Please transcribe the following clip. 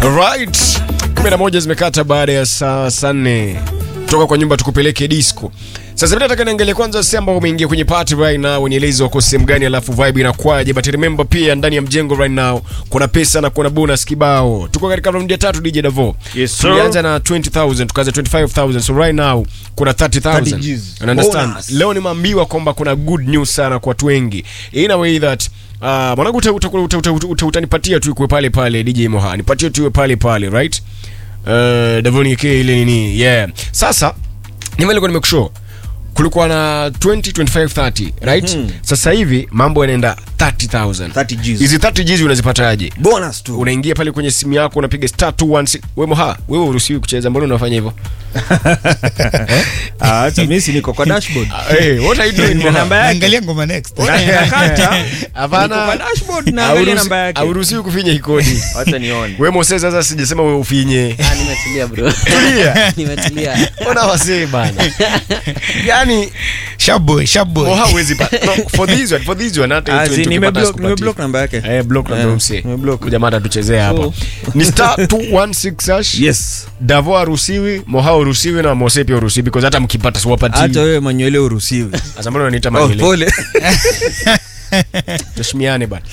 Right. 11 zimekata baada ya saa saa nne toka kwa nyumba tukupeleke disco. Sasa hivi nataka niangalie kwanza sehemu ambao umeingia kwenye party right now, unieleze wako sehemu gani, alafu vibe inakwaje. But remember pia ndani ya mjengo right now kuna pesa na kuna bonus kibao. Tuko katika round ya tatu DJ Davo. Yes, sir. Tulianza na 20000 tukaanza 25000 so right now kuna 30000. 30 Gs. You understand? Bonus. Leo nimeambiwa kwamba kuna good news sana kwa watu wengi. In a way that uh, mwanangu uta- uta- uta- uta- uta- uta- utanipatia tu ikuwe pale pale DJ Moha. Nipatie tu iwe pale pale, right? Uh, Davoni ke ile nini? Yeah. Sasa nimelikuwa nimekushow kulikuwa na 20 25 30 right Mhm. sasa hivi mambo yanaenda 30000 30 Gs. hizi 30 Gs unazipataje bonus tu unaingia pale kwenye simu yako unapiga star 216 wewe moha wewe uruhusiwi kucheza mbona unafanya hivyo Ah, acha mimi si niko kwa dashboard hey, what are you doing Nina namba moha yake Angalia ngoma next. Na ninakata Hapana. niko kwa dashboard na angalia namba yake hauruhusiwi kufinya hii kodi acha nione wewe Mose sasa sijasema wewe ufinye Ah, nimetulia bro. tulia nimetulia. ona wasee bana yani Sharp boy, sharp boy. moha huwezi pa no, for this one for this one hata Ah, hiyo zi, 20 nimeblock ukipata nimeblock namba yake Eh, block na Eh, mse. nimeblock. Jamaa atatuchezea hapa. Ni star 216 hash. yes Davo haruhusiwi, Moha haruhusiwi na Mose pia haruhusiwi because hata mkipata siwapati. hata wewe manywele uruhusiwi Sasa mbona unaniita oh, mangele? pole Tuheshimiane bana.